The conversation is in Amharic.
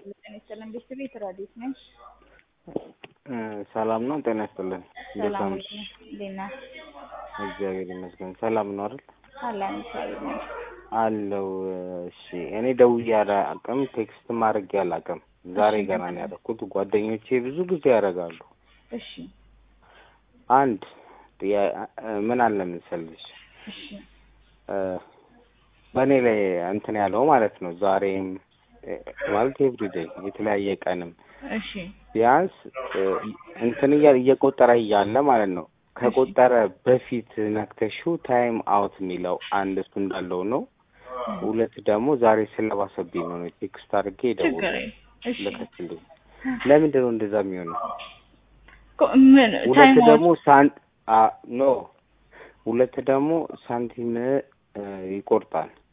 ጤና ይስጥልን ቤት ራዲት ነኝ። ሰላም ነው። ጤና ይስጥልን። እንዴት ሰላም አመሽ? እንዴት ነህ? እግዚአብሔር ይመስገን። ሰላም ነው አይደል? አለን እግዚአብሔር ይመስገን። አለው። እሺ፣ እኔ ደውዬ አላውቅም፣ ቴክስትም አድርጌ አላውቅም። ዛሬ ገና ነው ያደረኩት። ጓደኞቼ ብዙ ጊዜ ያደርጋሉ። እሺ አንድ ጥያ- ምን አለ መሰልሽ እሺ እ፣ በእኔ ላይ እንትን ያለው ማለት ነው ዛሬም እ፣ ማለት ኤቭሪዴይ የተለያየ ቀንም እሺ ቢያንስ እ፣ እንትን እያ- እየቆጠረ እያለ ማለት ነው ከቆጠረ በፊት ነክተሽው ታይም አውት የሚለው አንድ እሱ እንዳለው ነው። ሁለት ደግሞ ዛሬ ስለባሰብኝ ነው ነው ቴክስት አድርጌ ችግር ደውል የለም። እሺ ልከትልኝ። ለምንድን ነው እንደዛ የሚሆነው? ኮ- ምን ሁለት ታይም ደግሞ ሳን አ ኖ ሁለት ደግሞ ሳንቲም እ፣ ይቆርጣል